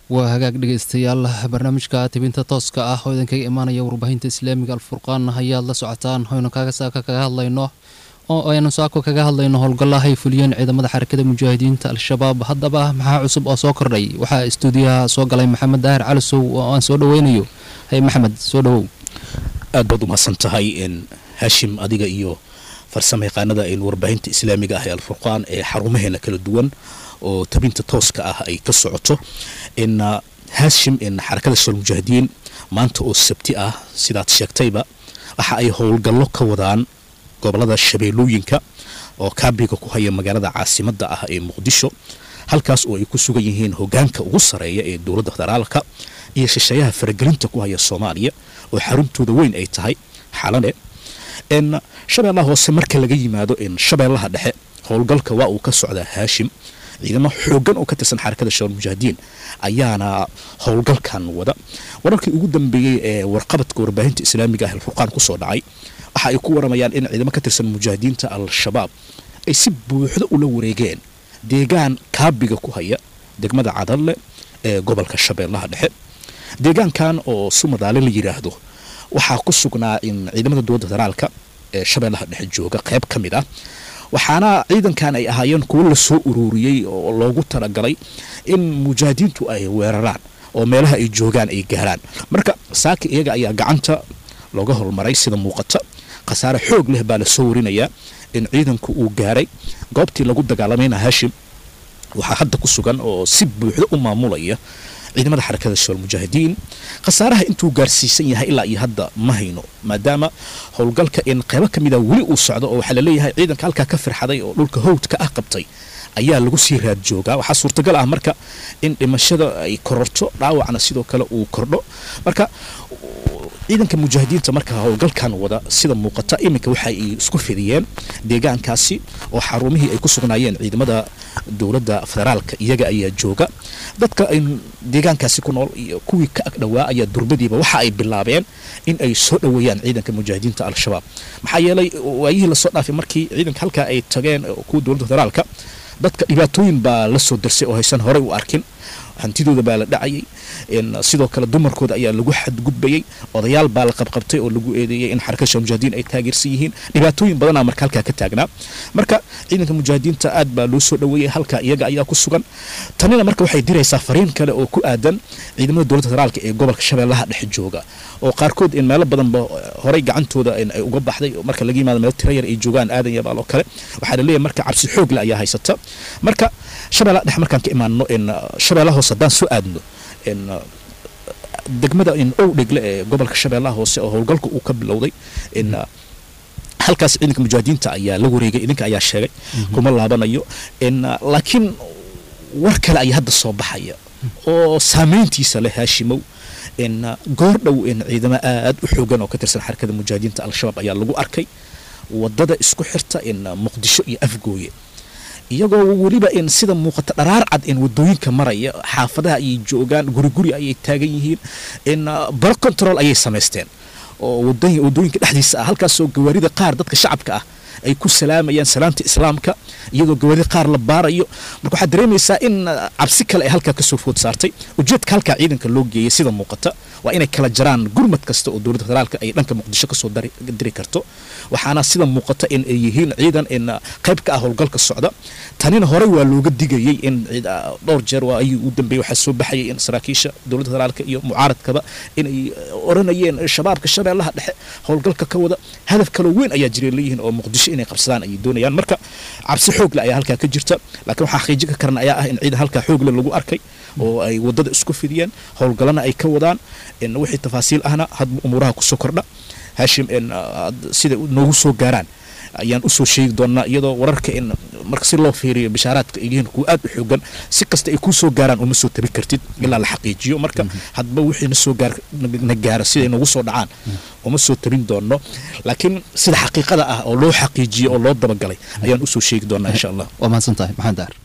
waa hagaag dhegeystayaal barnaamijka tibinta tooska ah oo idinkaga imaanaya warbaahinta islaamiga alfurqaan ayaad la socotaan hoynu kaga saaka kaga hadlayno oo aynu saako kaga hadlayno howlgalla ay fuliyeen ciidamada xarakada mujaahidiinta al-shabaab haddaba maxaa cusub oo soo kordhay waxaa istuudiyaha soo galay maxamed daahir calisow oo aan soo dhaweynayo hay maxamed soo dhawow aad baad umahadsan tahay haashim adiga iyo farsamo yaqaanada warbaahinta islaamiga ah ee alfurqaan ee xarumaheena kala duwan oo tabinta tooska ah ay ka socoto haashim xarakada shal mujaahidiin maanta oo sabti ah sidaad sheegtayba waxa ay howlgallo ka wadaan gobolada shabeellooyinka oo kaabiga ku haya magaalada caasimada ah ee muqdisho halkaas oo ay ku sugan yihiin hogaanka ugu sareeya ee dowladda federaalka iyo shisheeyaha faragelinta ku haya soomaaliya oo xaruntooda weyn ay tahay xalane shabeellaha hoose marka laga yimaado shabeellaha dhexe howlgalka waa uu ka socdaa haashim ciidamo xoogan oo ka tirsan xarakada shabaal mujaahidiin ayaana howlgalkan wada wararkii ugu dambeeyey ee warqabadka warbaahinta islaamiga ah alfurqaan kusoo dhacay waxa ay ku waramayaan in ciidamo ka tirsan mujaahidiinta al-shabaab ay si buuxdo ula wareegeen deegaan kaabiga ku haya degmada cadalle ee gobolka shabeellaha dhexe deegaankan oo sumadaale la yidhaahdo waxaa ku sugnaa in ciidamada dowladda federaalka ee shabeellaha dhexe jooga qayb ka mid ah waxaana ciidankan ay ahaayeen kuwo lasoo ururiyey oo loogu talagalay in mujaahidiintu ay weeraraan oo meelaha ay joogaan ay gaaraan marka saaki iyaga ayaa gacanta looga hormaray sida muuqata khasaare xoog leh baa lasoo warinayaa in ciidanku uu gaaray goobtii lagu dagaalamayna haashim waxaa hadda ku sugan oo si buuxdo u maamulaya ciidamada xarakada shabaal mujaahidiin khasaaraha intuu gaarsiisan yahay ilaa iyo hadda ma hayno maadaama howlgalka in qaybo ka mida weli uu socdo oo waxaa laleeyahay ciidanka halkaa ka firxaday oo dhulka howdka ah qabtay ayaa lagu sii raad joogaa waxaa suurtagal ah marka in dhimashada ay kororto dhaawacna sidoo kale uu kordho marka ciidanka mujaahidiinta marka howlgalkan wada sida muuqata iminka waxa ay isku fidiyeen deegaankaasi oo xarumihii ay ku sugnaayeen ciidamada dowladda federaalka iyaga ayaa jooga dadka ay deegaankaasi ku nool iyo kuwii ka ag dhowaa ayaa durbadiiba waxa ay bilaabeen in ay soo dhoweeyaan ciidanka mujaahidiinta al-shabaab maxaa yeelay waayihii lasoo dhaafay markii ciidanka halkaa ay tageen kuwa dowladda federaalka dadka dhibaatooyin baa la soo darsay oo haysan horey u arkin hantidooda baa la dhacayay sidoo kale dumarkooda ayaa lagu xadgudbayay odayaal baa la qabqabtay oo lagu eedeeyey in xarakada shal mujaahidiin ay taageersan yihiin dhibaatooyin badanaa marka halkaa ka taagnaa marka ciidanka mujaahidiinta aad baa loo soo dhoweeyey halka iyaga ayaa ku sugan tanina marka waxay diraysaa fariin kale oo ku aadan ciidamada dowladda federaalka ee gobolka shabeellaha dhexe jooga oo qaarkood in meelo badanba horey gacantooda ay uga baxday marka laga yimaado meel tira yar ay joogaan aadan yabaal oo kale waxaa laleeyahay marka cabsi xoogle ayaa haysata marka shabeellaha dhexe markaan ka imaano in shabeellaha hoose haddaan soo aadno in degmada in ow dhegle ee gobolka shabeellaha hoose oo howlgalka uu ka bilowday in halkaas ciidanka mujaahidiinta ayaa la wareegay idinka ayaa sheegay kuma laabanayo in laakiin war kale ayaa hadda soo baxaya oo saameyntiisa leh haashimow in goor dhow in ciidamo aad u xoogan oo ka tirsan xarakada mujaahidiinta al-shabaab ayaa lagu arkay wadada isku xirta in muqdisho iyo afgooye iyagoo weliba in sida muuqata dharaar cad in wadooyinka maraya xaafadaha ayay joogaan guri guri ayay taagan yihiin in baro control ayay samaysteen oo wadooyinka dhexdiisa ah halkaasoo gawaarida qaar dadka shacabka ah ay ku salaamayaan salaamta islaamka iyadoo gawaarida qaar la baarayo marka waxaad dareemaysaa in cabsi kale ay halkaa kasoo food saartay ujeedka halkaa ciidanka loo geeyay sida muuqata waa inay kala jaraan gurmad kasta oo dowladda federaalka ay dhanka muqdisho kasoo diri karto waxaana sida muuqata in ay yihiin ciidan in qayb ka ah howlgalka socda tanina horey waa looga digayey in dhowr jeer waa ayuu u dambeeyey waxaa soo baxayay in saraakiisha dowladda federaalka iyo mucaaradkaba inay oranayeen shabaabka shabeellaha dhexe howlgalka ka wada hadaf kaloo weyn ayaa jiray leeyihiin oo muqdisho inay qabsadaan ayay doonayaan marka cabsi xoogle ayaa halkaa ka jirta laakiin waxaa xaqiijin ka karan ayaa ah in ciidan halkaa xoogle lagu arkay oo ay wadada isku fidiyeen howlgalana ay ka wadaan in wixii tafaasiil ahna hadba umuuraha kusoo kordha haashim in sida noogu soo gaaraan ayaan usoo sheegi doonaa iyadoo wararka in marka si loo fiiriyo bishaaraadka ay yihiin kuwa aad u xoogan si kasta ay kuu soo gaaraan uma soo tabi kartid ilaa la xaqiijiyo marka hadba wixii na soo gaar na gaara siday nagu soo dhacaan uma soo tabin doono laakiin sida xaqiiqada ah oo loo xaqiijiyo oo loo dabagalay ayaan usoo sheegi doonaa insha allah waa mahadsan tahay maxamed daar